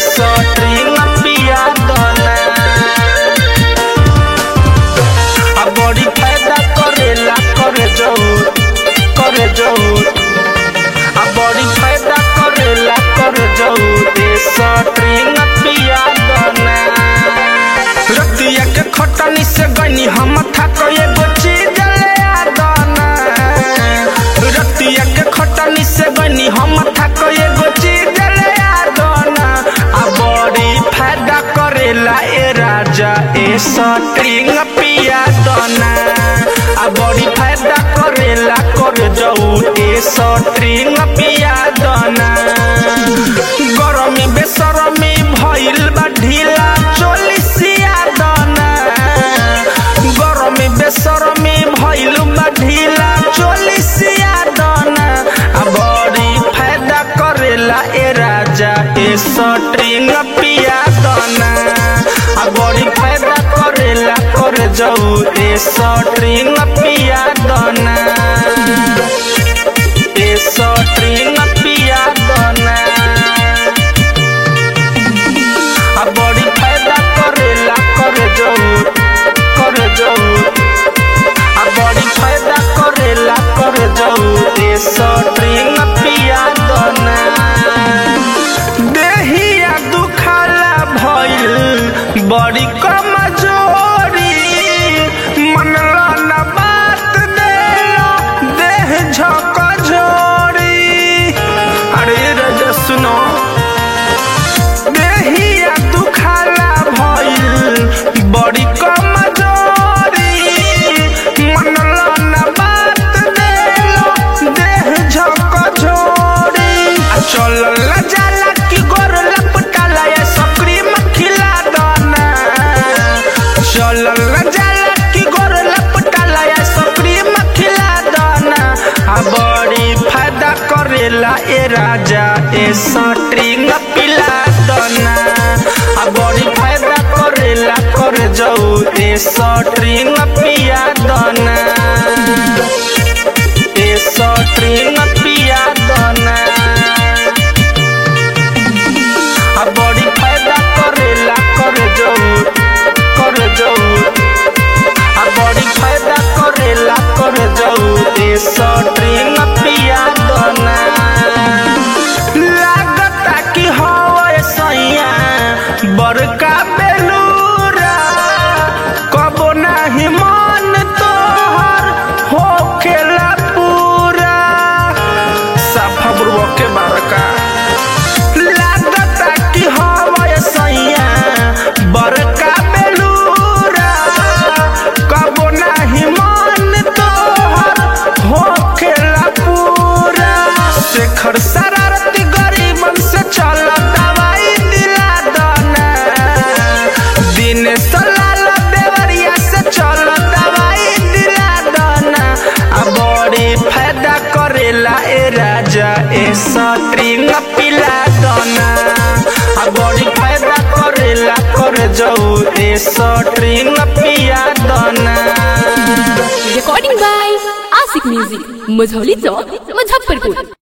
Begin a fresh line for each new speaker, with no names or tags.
Shuttering पिया दना आ बड़ी फायदा करेला करे जरूर करे जरूर आ बड़ी फायदा करेला करे जरूर ए सटरिंग पिया दना रतिया के खटनी से गनी हम थक एगो चीज ले आ दना रतिया के खटनी से गनी हम थक एगो चीज ले आ दना आ बड़ी फायदा करेला ए राजा ए सटरिंग पिया दना आ बड़ी फायदा करेला कर जाऊ ए सटरिंग पिया दना गरमी बेसरमी भइल बा ढीला चोलिसिया दना गरमी बेसरमी भइल बा ढीला चोलिसिया दना आ बड़ी फायदा करेला ए राजा ए सटरिंग पिया दना आ बड़ी फायदा करेला कर जाऊ ए सटरिंग पिया दना ए सटरिंग पिया दना आ बड़ी फायदा करेला करे जाऊ करे जाऊ आ बड़ी फायदा करेला करे जाऊ ए सटरिंग पिया दना देहिया दुखाला भइल बड़ी कमजोरी मनला न बात देला देह झक झोरी अरे रजा सुनो देहिया दुखाला भइल बड़ी कमजोरी मनला न बात देलो देह झक झोरी आ चलल न जाला कि गोर लपटाला या सक्री मखिला दाना चलल न जाला कि गोर लपटाला या सक्री मखिला दाना आ बड़ी फायदा करेला ए राजा ए सटरिंग पिला दना आ बड़ी फायदा करेला कर जाऊ ए सटरिंग पिया दना ए सटरिंग पिया दना आ बड़ी फायदा करेला कर जाऊ कर जाऊ आ बड़ी फायदा करेला कर जाऊ ए सटरिंग पिया दना लागता कि हवे सैया बड़का बेलूरा कबो नाही मन तोहर होखेला पूरा साफा बुरबो के बारका लागता कि हवे सैया बड़का बेलूरा कबो नाही मन तोहर होखेला पूरा शेखर शरारती गरीबन से चल दवाई दिला दना दिन सलाल देवरिया से चल दवाई दिला दना आ बड़ी फायदा करेला ए राजा ए सटरिंग पिला दना आ बड़ी फायदा करेला कर जाऊ ए सटरिंग पिया दना
recording by Asik Music, Mazhauli Chowk, Muzaffarpur.